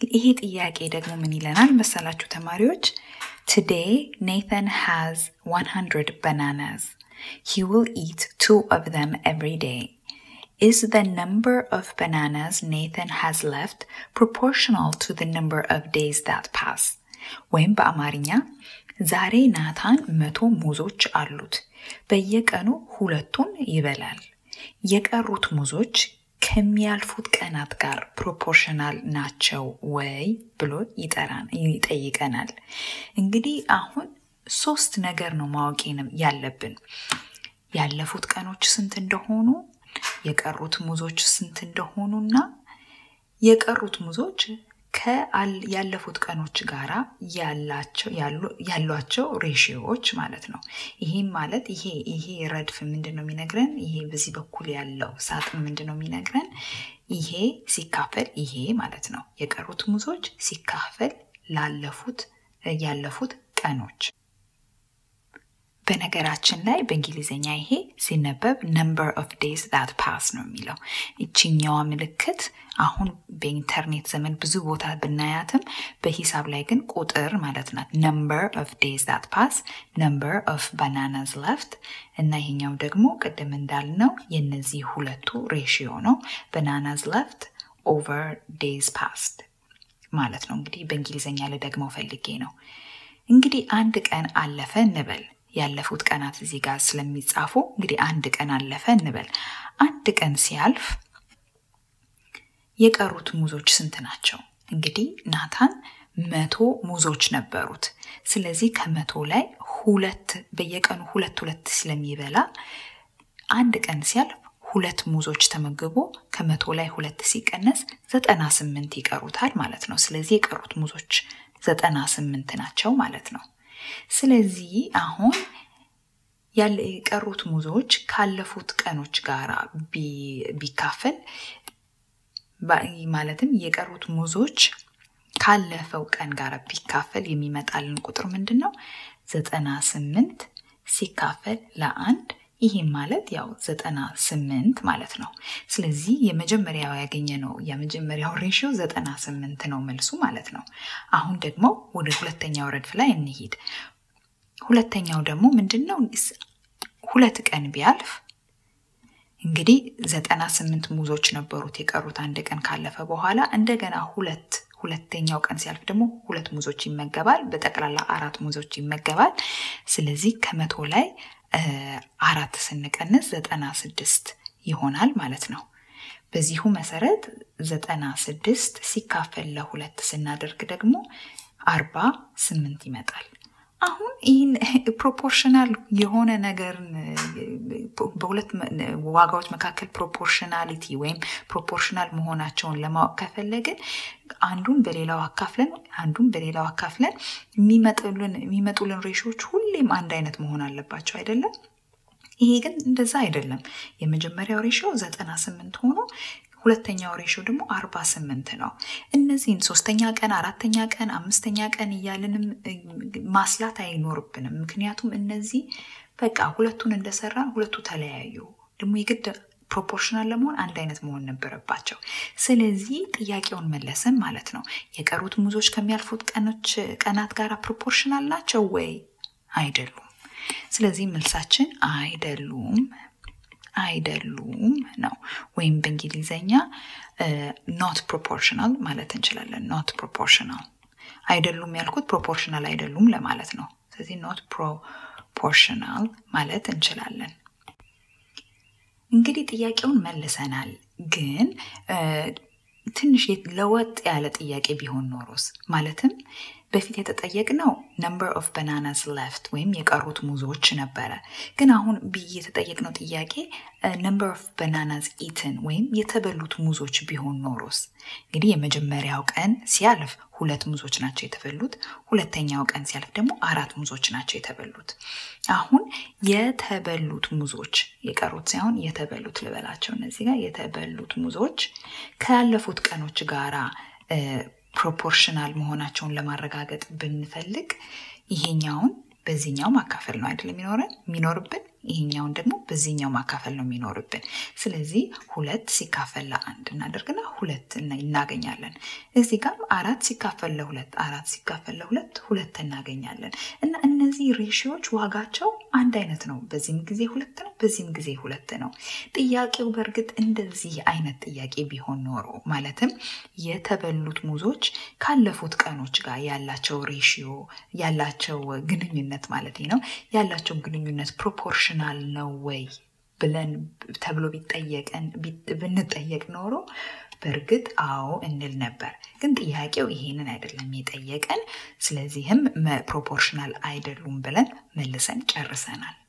ይሄ ጥያቄ ደግሞ ምን ይለናል መሰላችሁ ተማሪዎች? Today Nathan has 100 bananas. He will eat two of them every day. Is the number of bananas Nathan has left proportional to the number of days that pass? ወይም በአማርኛ ዛሬ ናታን መቶ ሙዞች አሉት። በየቀኑ ሁለቱን ይበላል። የቀሩት ሙዞች ከሚያልፉት ቀናት ጋር ፕሮፖርሽናል ናቸው ወይ ብሎ ይጠይቀናል። እንግዲህ አሁን ሶስት ነገር ነው ማወቅ ያለብን። ያለፉት ቀኖች ስንት እንደሆኑ፣ የቀሩት ሙዞች ስንት እንደሆኑና የቀሩት ሙዞች ያለፉት ቀኖች ጋራ ያሏቸው ሬሽዮዎች ማለት ነው። ይህም ማለት ይሄ ይሄ ረድፍ ምንድን ነው የሚነግረን? ይሄ በዚህ በኩል ያለው ሳጥን ምንድን ነው የሚነግረን? ይሄ ሲካፈል ይሄ ማለት ነው። የቀሩት ሙዞች ሲካፈል ላለፉት ያለፉት ቀኖች በነገራችን ላይ በእንግሊዝኛ ይሄ ሲነበብ ነምበር ኦፍ ዴይዝ ዛት ፓስ ነው የሚለው። ይችኛዋ ምልክት አሁን በኢንተርኔት ዘመን ብዙ ቦታ ብናያትም በሂሳብ ላይ ግን ቁጥር ማለት ናት። ነምበር ኦፍ ዴይዝ ዛት ፓስ፣ ነምበር ኦፍ ባናናዝ ለፍት እና ይሄኛው ደግሞ ቅድም እንዳልነው የነዚህ ሁለቱ ሬሽዮ ነው። ባናናዝ ለፍት ኦቨር ዴይዝ ፓስድ ማለት ነው። እንግዲህ በእንግሊዝኛ ልደግመው ፈልጌ ነው። እንግዲህ አንድ ቀን አለፈ እንበል ያለፉት ቀናት እዚህ ጋር ስለሚጻፉ እንግዲህ አንድ ቀን አለፈ እንበል። አንድ ቀን ሲያልፍ የቀሩት ሙዞች ስንት ናቸው? እንግዲህ ናታን መቶ ሙዞች ነበሩት። ስለዚህ ከመቶ ላይ ሁለት በየቀኑ ሁለት ሁለት ስለሚበላ አንድ ቀን ሲያልፍ ሁለት ሙዞች ተመግቦ ከመቶ ላይ ሁለት ሲቀነስ ዘጠና ስምንት ይቀሩታል ማለት ነው። ስለዚህ የቀሩት ሙዞች ዘጠና ስምንት ናቸው ማለት ነው። ስለዚህ አሁን ያለ የቀሩት ሙዞች ካለፉት ቀኖች ጋር ቢካፈል ማለትም የቀሩት ሙዞች ካለፈው ቀን ጋር ቢካፈል የሚመጣልን ቁጥር ምንድን ነው? ዘጠና ስምንት ሲካፈል ለአንድ ይህም ማለት ያው ዘጠና ስምንት ማለት ነው። ስለዚህ የመጀመሪያው ያገኘ ነው የመጀመሪያው ሬሽዮ ዘጠና ስምንት ነው መልሱ ማለት ነው። አሁን ደግሞ ወደ ሁለተኛው ረድፍ ላይ እንሂድ። ሁለተኛው ደግሞ ምንድን ነው? ሁለት ቀን ቢያልፍ እንግዲህ ዘጠና ስምንት ሙዞች ነበሩት የቀሩት አንድ ቀን ካለፈ በኋላ እንደገና ሁለት ሁለተኛው ቀን ሲያልፍ ደግሞ ሁለት ሙዞች ይመገባል። በጠቅላላ አራት ሙዞች ይመገባል። ስለዚህ ከመቶ ላይ አራት ስንቀንስ ዘጠና ስድስት ይሆናል ማለት ነው። በዚሁ መሰረት ዘጠና ስድስት ሲካፈል ለሁለት ስናደርግ ደግሞ አርባ ስምንት ይመጣል። አሁን ይህን ፕሮፖርሽናል የሆነ ነገርን በሁለት ዋጋዎች መካከል ፕሮፖርሽናሊቲ ወይም ፕሮፖርሽናል መሆናቸውን ለማወቅ ከፈለግን አንዱን በሌላው አካፍለን አንዱን በሌላው አካፍለን የሚመጡልን ሬሾዎች ሁሌም አንድ አይነት መሆን አለባቸው አይደለም? ይሄ ግን እንደዛ አይደለም። የመጀመሪያው ሬሾ ዘጠና ስምንት ሆኖ ሁለተኛው ሬሾ ደግሞ አርባ ስምንት ነው። እነዚህን ሶስተኛ ቀን፣ አራተኛ ቀን፣ አምስተኛ ቀን እያልንም ማስላት አይኖርብንም። ምክንያቱም እነዚህ በቃ ሁለቱን እንደሰራን ሁለቱ ተለያዩ። ደግሞ የግድ ፕሮፖርሽናል ለመሆን አንድ አይነት መሆን ነበረባቸው። ስለዚህ ጥያቄውን መለስን ማለት ነው። የቀሩት ሙዞች ከሚያልፉት ቀናት ጋር ፕሮፖርሽናል ናቸው ወይ? አይደሉም። ስለዚህ መልሳችን አይደሉም አይደሉም ነው። ወይም በእንግሊዘኛ ኖት ፕሮፖርሽናል ማለት እንችላለን። ኖት ፕሮፖርሽናል አይደሉም ያልኩት ፕሮፖርሽናል አይደሉም ለማለት ነው። ስለዚህ ኖት ፕሮፖርሽናል ማለት እንችላለን። እንግዲህ ጥያቄውን መልሰናል፣ ግን ትንሽ ለወጥ ያለ ጥያቄ ቢሆን ኖሮስ ማለትም በፊት የተጠየቅነው ነምበር ኦፍ ባናናስ ለፍት ወይም የቀሩት ሙዞች ነበረ። ግን አሁን የተጠየቅነው ጥያቄ ነምበር ኦፍ ባናናስ ኢትን ወይም የተበሉት ሙዞች ቢሆን ኖሮስ? እንግዲህ የመጀመሪያው ቀን ሲያልፍ ሁለት ሙዞች ናቸው የተበሉት። ሁለተኛው ቀን ሲያልፍ ደግሞ አራት ሙዞች ናቸው የተበሉት። አሁን የተበሉት ሙዞች የቀሩት ሳይሆን የተበሉት ልበላቸው። እነዚህ ጋር የተበሉት ሙዞች ካለፉት ቀኖች ጋራ ፕሮፖርሽናል መሆናቸውን ለማረጋገጥ ብንፈልግ ይሄኛውን በዚህኛው ማካፈል ነው አይደል የሚኖረን የሚኖርብን ይሄኛውን ደግሞ በዚህኛው ማካፈል ነው የሚኖርብን። ስለዚህ ሁለት ሲካፈል ለአንድ እናደርግና ሁለት እናገኛለን። እዚህ ጋር አራት ሲካፈል ለሁለት አራት ሲካፈል ለሁለት ሁለት እናገኛለን እና እነዚህ ሬሽዮች ዋጋቸው አንድ አይነት ነው። በዚህም ጊዜ ሁለት ነው፣ በዚህም ጊዜ ሁለት ነው። ጥያቄው በእርግጥ እንደዚህ አይነት ጥያቄ ቢሆን ኖሮ ማለትም የተበሉት ሙዞች ካለፉት ቀኖች ጋር ያላቸው ሬሽዮ ያላቸው ግንኙነት ማለት ነው ያላቸው ግንኙነት ፕሮፖርሽናል ነው ወይ ብለን ተብሎ ቢጠየቀን ብንጠየቅ ኖሮ በእርግጥ አዎ እንል ነበር። ግን ጥያቄው ይሄንን አይደለም የጠየቀን። ስለዚህም ፕሮፖርሽናል አይደሉም ብለን መልሰን ጨርሰናል።